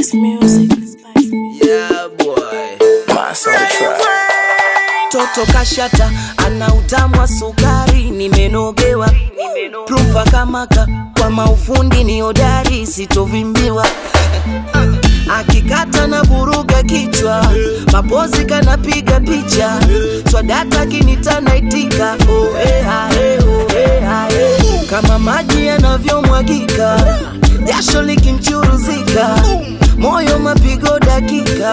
Spice music. Spice music. Yeah, boy. Master track. Toto kashata ana utamu wa sukari, nimenogewa plumpa kamaka kwa maufundi ni hodari, sitovimbiwa akikata na vuruga kichwa, mapozi kanapiga picha, swadata kinita naitika oh, eh, ah, eh, oh, eh, ah, eh. kama maji yanavyomwagika, jasho likimchuruzika, moyo mapigo dakika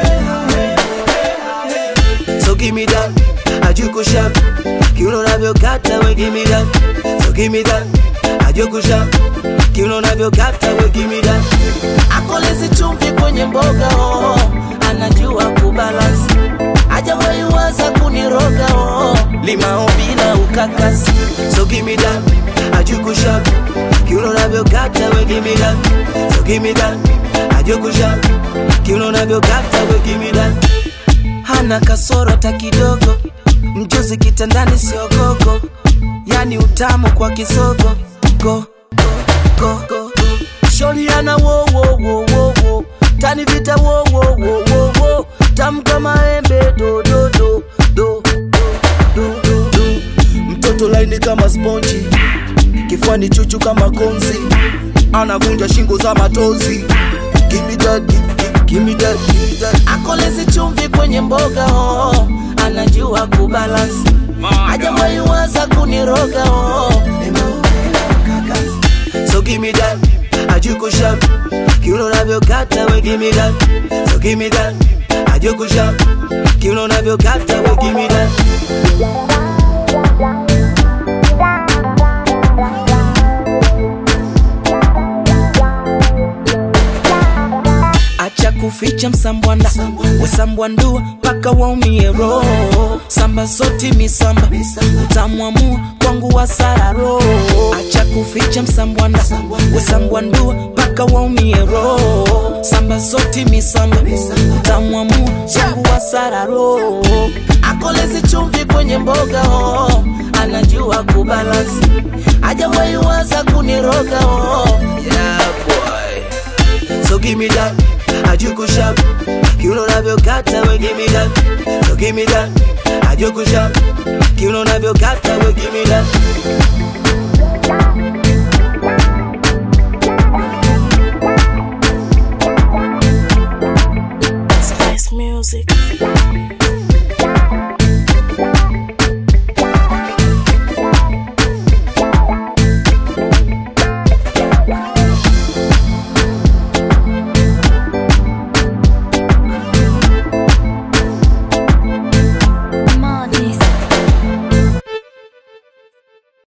So give me that, ajuku sharp Kiuno navyokata we give me that So give me that, ajuku sharp Kiuno navyokata we give me that Akolezi chumvi kwenye mboga oh Anajua kubalance Hajawahi waza kuniroga oh Limao bila ukakasi So give me that, ajuku sharp Kiuno navyokata we give me that So give me that, ajuku sharp Kiuno navyokata we give me that hana kasoro hata kidogo, mjuzi kitandani sio gogo, yani utamu kwa kisogo go, go, go, go. Shori ana wo wo wo wo wo tani vita wo wo wo wo wo tamu kama embe do do do do do do do mtoto laini kama sponji kifani chuchu kama konzi anavunja shingo za matozi Give me that, give, give, give me that, give me that. Akolezi chumvi kwenye mboga oh, anajua kubalansi, hajawahi waza kuniroga oh. So give me that, ajuku sharp, kiuno navyokata we give me that. So give me that, ajuku sharp, kiuno navyokata we give me that. acha kuficha msambwanda wesambwandua mpaka waumie roho samba zoti misamba utamwamua kwangu wasararo acha kuficha msambwanda wesambwandua mpaka waumie roho samba zoti misamba utamwamua kwangu wasararo akolezi chumvi kwenye mboga oh, anajua kubalansi hajawahi waza kuniroga oh. yeah, boy. So give me that, ajuku sharp Kiuno navyokata we give me that So give me that, ajuku sharp Kiuno navyokata we give me that Spice music.